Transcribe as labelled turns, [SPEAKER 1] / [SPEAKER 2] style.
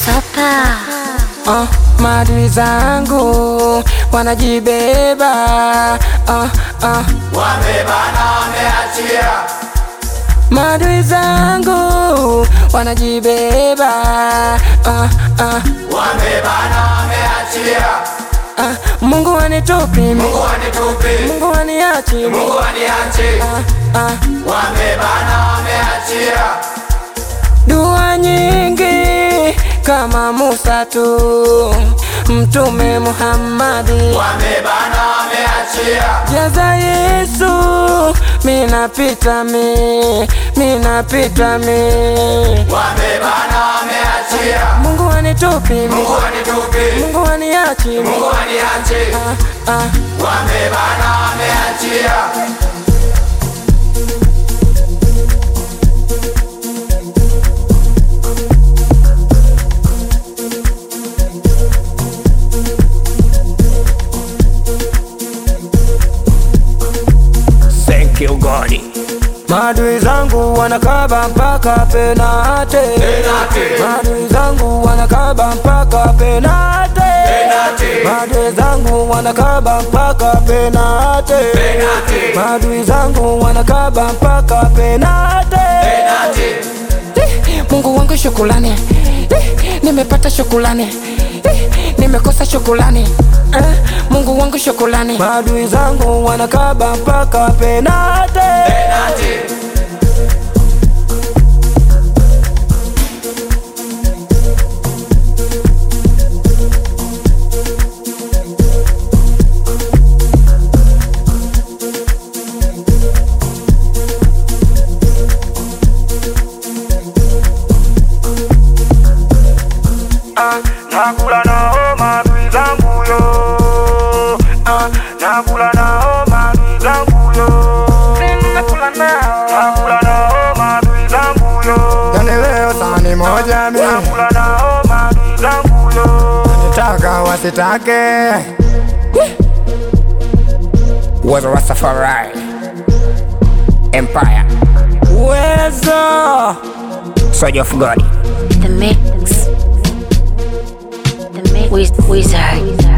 [SPEAKER 1] Sopa.
[SPEAKER 2] uh, maadui zangu wanajibeba uh, uh.
[SPEAKER 3] Wamebana wameachia,
[SPEAKER 2] Maadui zangu wanajibeba uh, uh,
[SPEAKER 3] wamebana wameachia.
[SPEAKER 2] uh. Mungu wanitupi mi,
[SPEAKER 3] Mungu wanitupi,
[SPEAKER 2] Mungu waniachi mi,
[SPEAKER 3] Mungu waniache.
[SPEAKER 2] uh, uh.
[SPEAKER 3] Wamebana wameachia,
[SPEAKER 2] Dua nyingi kama Musa tu, Mtume Muhammadi
[SPEAKER 3] wamebana wameachia,
[SPEAKER 2] jaza Yesu, minapita mi, minapita mi.
[SPEAKER 3] wamebana wameachia.
[SPEAKER 2] Mungu wanitupi mi,
[SPEAKER 3] Mungu wanitupi,
[SPEAKER 2] Mungu waniachi mi,
[SPEAKER 3] Mungu waniache.
[SPEAKER 2] uh, uh.
[SPEAKER 3] Wamebana wameachia,
[SPEAKER 4] Thank you God.
[SPEAKER 2] Maadui zangu wanakaba mpaka penate,
[SPEAKER 3] Penate.
[SPEAKER 2] maadui zangu wanakaba mpaka penate,
[SPEAKER 3] Penate.
[SPEAKER 2] maadui zangu wanakaba mpaka penate,
[SPEAKER 3] Penate.
[SPEAKER 2] maadui zangu wanakaba mpaka penate.
[SPEAKER 3] penate.
[SPEAKER 2] Eh, Mungu wangu shukulani, Eh, nimepata shukulani, Eh, nimekosa shukulani, Eh, Mungu wangu shukulani. Maadui zangu wanakaba mpaka penate.
[SPEAKER 3] Penate.
[SPEAKER 4] Ah, nakula nao maadui zangu yo. Ah, nakula nao maadui zangu yo. Nakula nao, nakula nao maadui zangu yo.
[SPEAKER 5] Yani leo sahani moja mi
[SPEAKER 4] Nakula nao maadui zangu yo.
[SPEAKER 5] nitaka wasitake
[SPEAKER 4] Was Rastafari Empire
[SPEAKER 2] Uwezo
[SPEAKER 4] Soldier of God
[SPEAKER 1] The mix. The mix. Wiz- Wizard.